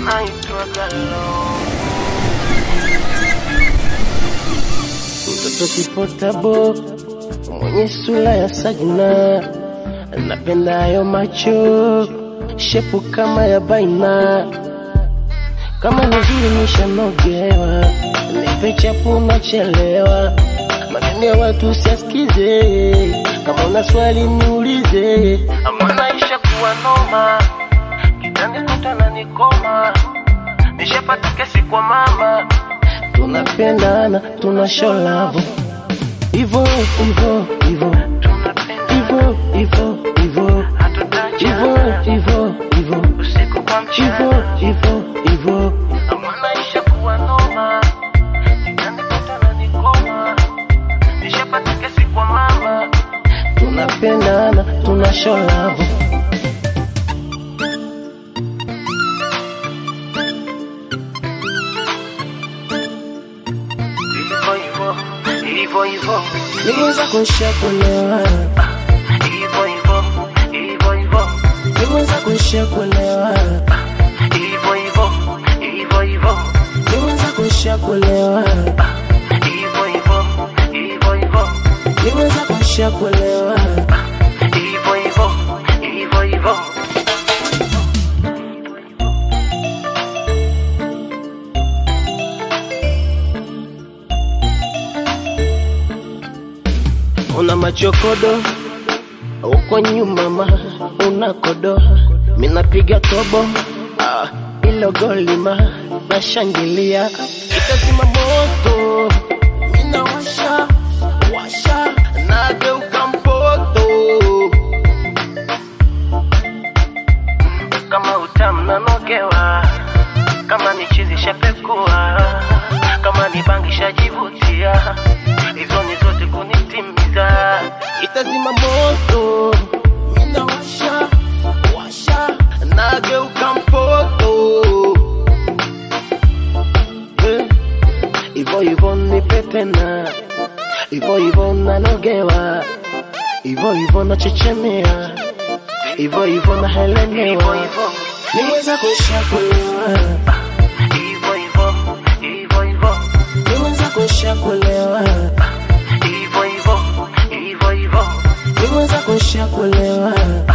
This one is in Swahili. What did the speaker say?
naitwa Galo. Mtoto kipotabo mwenye sura ya Sajina, napenda hayo macho shepu kama ya baina, kama nzuri nishanogewa, nipe chapu nachelewa, maneno ya watu siasikize, kama una swali niulize, ama naisha kuwa noma, kitani kutana nikoma, nishapata kesi kwa mama, tunapendana tuna show love Ivo, Ivo, Ivo, Ivo, Ivo, Ivo, Ivo, Ivo, Ivo, Ivo, Ivo, Ivo. Amanaisha kuwa noma, Nikajikuta nikoma, nishapata kesi kwa mama. Tunapendana, tuna show love. Ivo, Ivo, Ivo, Ivo. Niweza kushakulewa Ivo, Ivo, Ivo, Ivo. Niweza kushakulewa Ivo, Ivo, Ivo, Ivo. Niweza kushakulewa Ivo, Ivo, Ivo, Ivo. Niweza kushakulewa Ivo, Ivo, Ivo, Ivo. Una machokodo uko nyuma ma una kodo minapiga tobo ah, ilo golima nashangilia itazima moto minawasha washa nageuka mpoto kama utamu nanogewa kama ni chizi shapekua kama ni bangi shajivutia hizo ni zote kunitimiza itazima moto minawasha washa nageuka mpoto Eh, ivo ivo nipe tena ivo ivo nanogewa ivo ivo nachechemea ivo ivo nahelemewa niweza kushakulewa ivo ivo ivo ivo niweza kushakulewa ivo ivo ivo ivo niweza kushakulewa